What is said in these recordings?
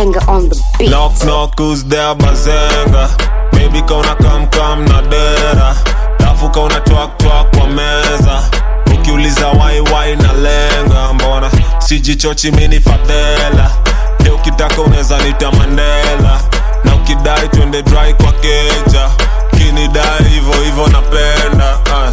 bazenga on the beat. Knock knock who's there bazenga Baby kauna kam kam na dera Lafu kauna twak twak kwa meza Ukiuliza wai wai na lenga Mbona sijichochi mini fadhela Leo ukitaka unaweza nita Mandela Na ukidai twende dry kwa keja Kinidai hivo hivo napenda uh.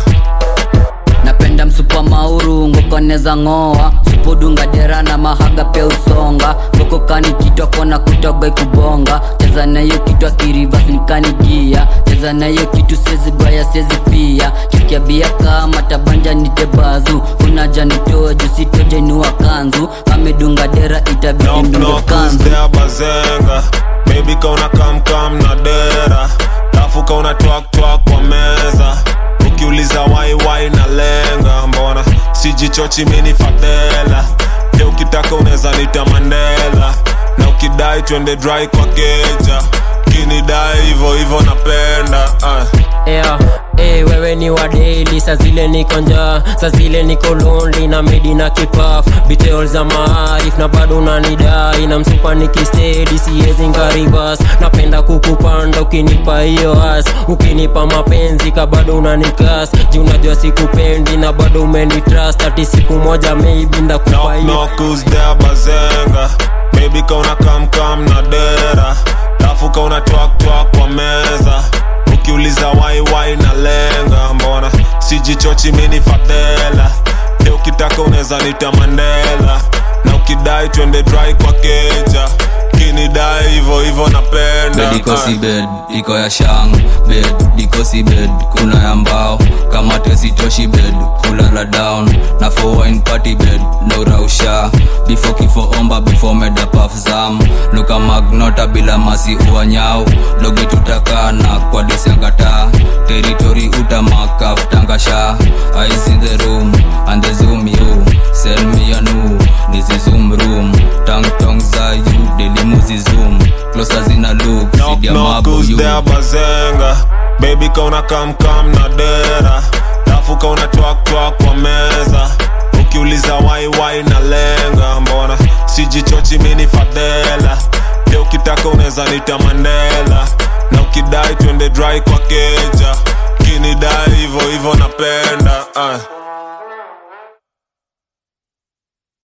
napenda msupa mauru ngokoneza ng'oa supudunga dera na mahaga pia usonga ngokokani kitwa kona kutoga ikubonga cheza nayo kitwa kirivas nikanigia cheza nayo kitu sezi baya sezi pia kisikia bia kama tabanja nitebazu unaja nitoe jusitoje niwa kanzu amedunga dera itabidi Knock mdunge knock who's kanzu there bazenga Baby kauna kam kam na dera Lafu kauna twak twak kwa meza Ukiuliza wai wai na lenga Mbona sijichochi mini fadhela Leo ukitaka unaweza nita Mandela Na ukidai twende dry kwa keja Kinidai hivo hivo napenda uh. yeah. Hey, wewe ni wa daily saa zile niko njaa saa zile niko lonely na medi na kipaf bitol za maarif na bado unanidai na msupa nikistedi siezi ngaribas napenda kukupanda ukinipa hiyo as ukinipa mapenzi ka bado unanikas juu unajua sikupendi na bado umenitrust ati siku moja maybe ndakupa Knock hiyo knock who's there bazenga Baby kauna kam kam na dera Lafu kauna twak twak kwa meza Ukiuliza wai wai na lenga Mbona sijichochi mini fadhela Leo ukitaka unaweza nita Mandela Na ukidai twende dry kwa keja Kinidai hivo hivo napenda bed iko uh. si bed iko ya shang bed iko si bed kuna ya mbao kama tesitoshi bed kulala down na for wine party bed no rausha before kifo omba before meda paf zam luka magnota bila masi uanyao logi tutakana kwa disangata territory utamakaf tangasha eyes in the room and the zoom you sell me a new this is zoom room tang tong za you delimuzi zoom closer zina look Knock sidia knock mabu who's you there bazenga Baby kauna kam kam na dera Lafu kauna twak twak kwa meza Ukiuliza wai wai na lenga Mbona sijichochi mini fadhela Leo ukitaka unaweza nita Mandela Na ukidai twende dry kwa keja Kinidai hivo hivo napenda uh.